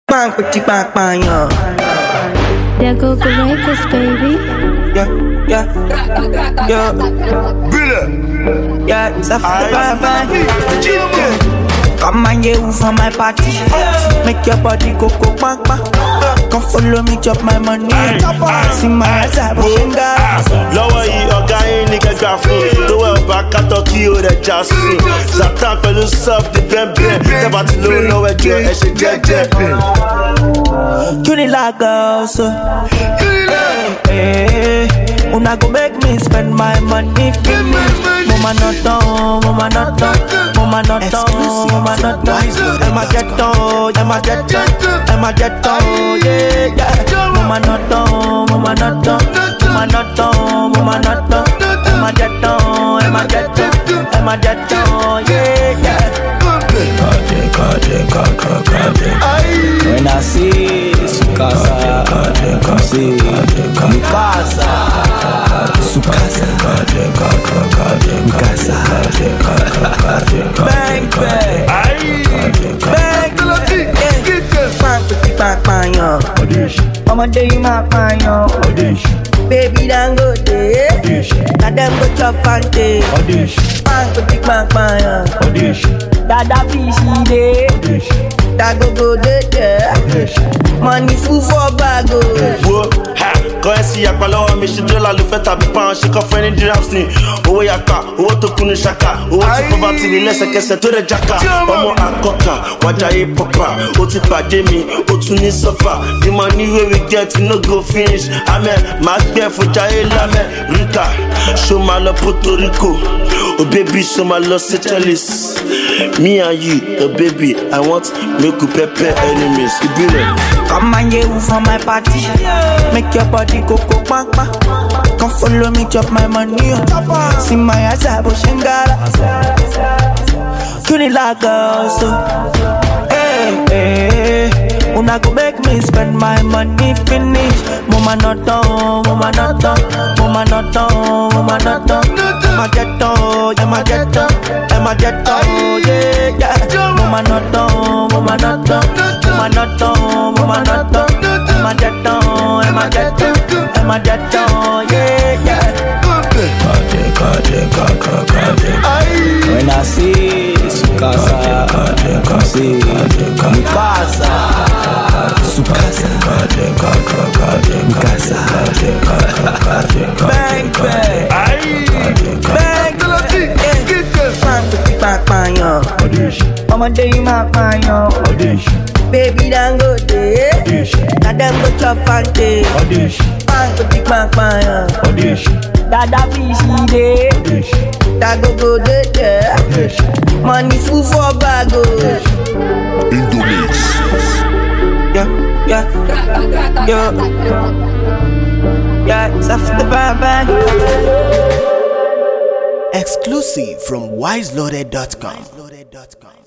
Bang, petit bang, bang, yeah. There go the records, baby. Yeah, yeah, yeah, yeah. Ça fait bang, bang. Come and get you for my party. Make your body go go bang, bang. Come follow me, chop my money. See my eyes, I will shinga. lọ́wọ́ yìí ọ̀gá yín ní kẹgbà fún lówó ọba kátó kí ó rẹ̀ já sùn zatan pẹ̀lú sub di bẹ́ẹ̀bẹ́ẹ̀ tẹ́bà tí lówó lọ́wọ́ ẹjọ́ ẹ ṣe jẹ́jẹ́. Unilago, so. Hey, una go make me spend my money finish. Mama not done, mama not done, mama not done, mama not done. Emma get done, Emma get done, Emma get done, yeah, yeah. Mama not done, mama not done, mama not done, mama not done. Emma get done, Emma get done, Emma get done, yeah, yeah. When I see Sukasa, come see Mikasa, Sukasa, Mikasa, Bang bang, bang bang, bang bang bang yo. Ọmọdé yìí máa pààyàn. Baby Dangote, na dem go chop fante. Bang bang bang yo. Dada fishy dey. Dagogo dey there. Money full for bag o. wo ha kọ́ ẹ sí apá lọ́wọ́ mi ṣe dọ́là ló fẹ́ tàbí pound ṣe kọ́ fẹ́ ní dirhams ni owó yapa owó tó kún ní ṣaka owó tí kò bá ti rí lẹ́sẹ̀kẹsẹ̀ tó rẹ̀ jaka ọmọ àkọ́kà wájàyé pọ́pà ó ti pàdé mi ó tún ní sọ́fà the money wey we get we no go finish amen màá gbẹ́ fún jayé lámẹ́ rita ṣó máa lọ puerto rico oh baby ṣó máa lọ seychelles me and you oh baby i want make we pepper enemies ìbílẹ̀. Come and get you for my party. Make your body go go bang bang. Come follow me, chop my money. oh. See my eyes, I will shingara. Unilago, so. Hey, hey. Una go make me spend my money finish. Mama not done, mama not done, mama not done, mama not done. Emma get done, Emma get done, Emma get done, yeah, yeah. Mama not done, mama not done, mama not done, mama not done. Emma get done, Emma get done, Emma get done, yeah, yeah. When I see Sukasa, come see Mikasa, Sukasa, Mikasa, bang bang, bang bang, bang bang bang yo. Ọmọdé yìí máa pààyàn. Baby Dangote, na dem go chop fante. Bang bang bang yo. Dada fishy dey. Dagogo dey there. Money full for bag o. Yeah, yeah, yeah, yeah. Safety bang bang. Exclusive from wiseloaded.com.